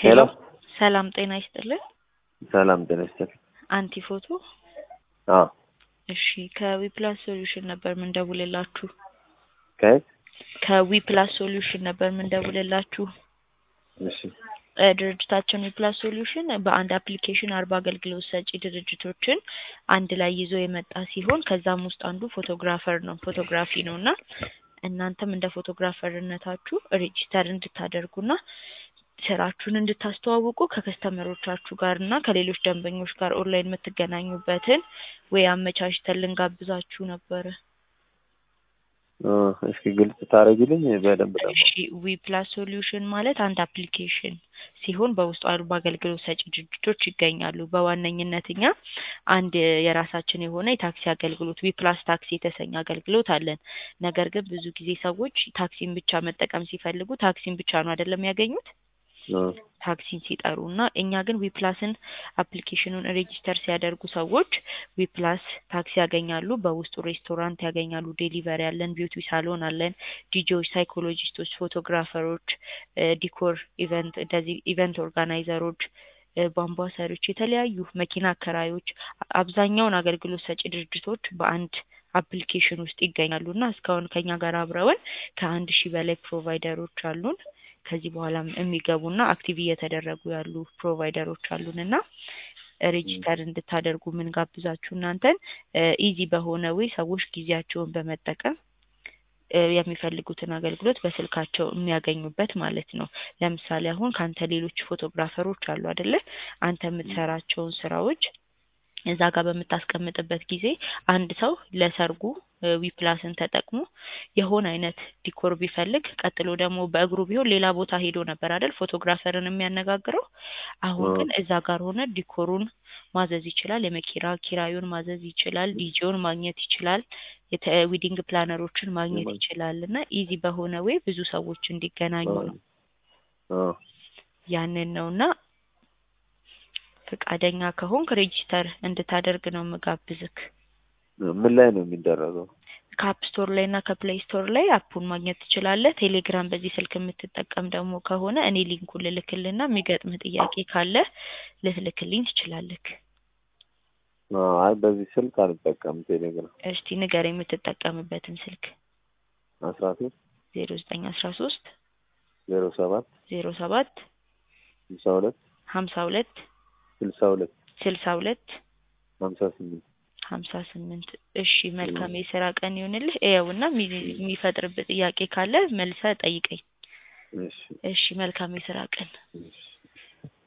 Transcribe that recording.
ሄሎ ሰላም ጤና ይስጥልን። ሰላም ጤና ይስጥልኝ። አንቲ ፎቶ አዎ እሺ ከዊፕላስ ሶሉሽን ነበር ምንደውልላችሁ። ከየት? ከዊፕላስ ሶሉሽን ነበር ምንደውልላችሁ። እሺ እ ድርጅታችን ዊፕላስ ሶሉሽን በአንድ አፕሊኬሽን አርባ አገልግሎት ሰጪ ድርጅቶችን አንድ ላይ ይዞ የመጣ ሲሆን ከዛም ውስጥ አንዱ ፎቶግራፈር ነው ፎቶግራፊ ነው እና እናንተም እንደ ፎቶግራፈርነታችሁ ሬጂስተር እንድታደርጉና ስራችሁን እንድታስተዋውቁ ከከስተመሮቻችሁ ጋር እና ከሌሎች ደንበኞች ጋር ኦንላይን የምትገናኙበትን ወይ አመቻችተን ልንጋብዛችሁ ነበረ። እ እስኪ ግልጽ ታደርጊልኝ በደንብ ደግሞ። እሺ ዊ ፕላስ ሶሉሽን ማለት አንድ አፕሊኬሽን ሲሆን በውስጡ አርባ አገልግሎት ሰጪ ድርጅቶች ይገኛሉ። በዋነኝነት እኛ አንድ የራሳችን የሆነ የታክሲ አገልግሎት ዊ ፕላስ ታክሲ የተሰኘ አገልግሎት አለን። ነገር ግን ብዙ ጊዜ ሰዎች ታክሲን ብቻ መጠቀም ሲፈልጉ ታክሲን ብቻ ነው አይደለም ያገኙት እ ታክሲን ሲጠሩ እና እኛ ግን ዊፕላስን አፕሊኬሽኑን ሬጂስተር ሲያደርጉ ሰዎች ዊፕላስ ታክሲ ያገኛሉ። በውስጡ ሬስቶራንት ያገኛሉ፣ ዴሊቨሪ አለን፣ ቢዩቲ ሳሎን አለን፣ ዲጄዎች፣ ሳይኮሎጂስቶች፣ ፎቶግራፈሮች፣ እ ዲኮር ኢቨንት እንደዚህ ኢቨንት ኦርጋናይዘሮች እ ቧንቧ ሰሪዎች፣ የተለያዩ መኪና አከራዮች አብዛኛውን አገልግሎት ሰጪ ድርጅቶች በአንድ አፕሊኬሽን ውስጥ ይገኛሉ እና እስካሁን ከኛ ጋር አብረውን ከአንድ ሺህ በላይ ፕሮቫይደሮች አሉን። ከዚህ በኋላም የሚገቡና አክቲቭ እየተደረጉ ያሉ ፕሮቫይደሮች አሉን እና ሬጂስተር እንድታደርጉ ምን ጋብዛችሁ እናንተን ኢዚ በሆነ ወይ ሰዎች ጊዜያቸውን በመጠቀም እ የሚፈልጉትን አገልግሎት በስልካቸው የሚያገኙበት ማለት ነው። ለምሳሌ አሁን ከአንተ ሌሎች ፎቶግራፈሮች አሉ አይደለ? አንተ የምትሰራቸውን ስራዎች እዛ ጋር በምታስቀምጥበት ጊዜ አንድ ሰው ለሰርጉ እ ዊፕላስን ተጠቅሞ የሆነ አይነት ዲኮር ቢፈልግ ቀጥሎ ደግሞ በእግሩ ቢሆን ሌላ ቦታ ሄዶ ነበር አይደል ፎቶግራፈርን የሚያነጋግረው። አሁን ግን እዛ ጋር ሆነ ዲኮሩን ማዘዝ ይችላል። የመኪና ኪራዩን ማዘዝ ይችላል። ዲጄውን ማግኘት ይችላል። የተ ዊዲንግ ፕላነሮችን ማግኘት ይችላል እና ኢዚ በሆነ ወይ ብዙ ሰዎች እንዲገናኙ ነው። እ ያንን ነው እና ፈቃደኛ ከሆንክ ሬጂስተር እንድታደርግ ነው የምጋብዝክ። ምን ላይ ነው የሚደረገው? ከአፕ ስቶር ላይ እና ከፕሌይ ስቶር ላይ አፑን ማግኘት ትችላለህ። ቴሌግራም በዚህ ስልክ የምትጠቀም ደግሞ ከሆነ እኔ ሊንኩን ልልክልና የሚገጥምህ ጥያቄ ካለ ልትልክልኝ ትችላለህ። አ አይ በዚህ ስልክ አልጠቀም ቴሌግራም። እስቲ ንገር የምትጠቀምበትን ስልክ። አስራ ሶስት ዜሮ ዘጠኝ አስራ ሶስት ዜሮ ሰባት ዜሮ ሰባት ስልሳ ሁለት ሀምሳ ሁለት ስልሳ ሁለት ስልሳ ሁለት ሀምሳ ስምንት ሀምሳ ስምንት እሺ መልካም የስራ ቀን ይሁንልህ። ይኸውና የሚ- የሚፈጥርብህ ጥያቄ ካለ መልሰህ ጠይቀኝ። እሺ እሺ መልካም የስራ ቀን። እሺ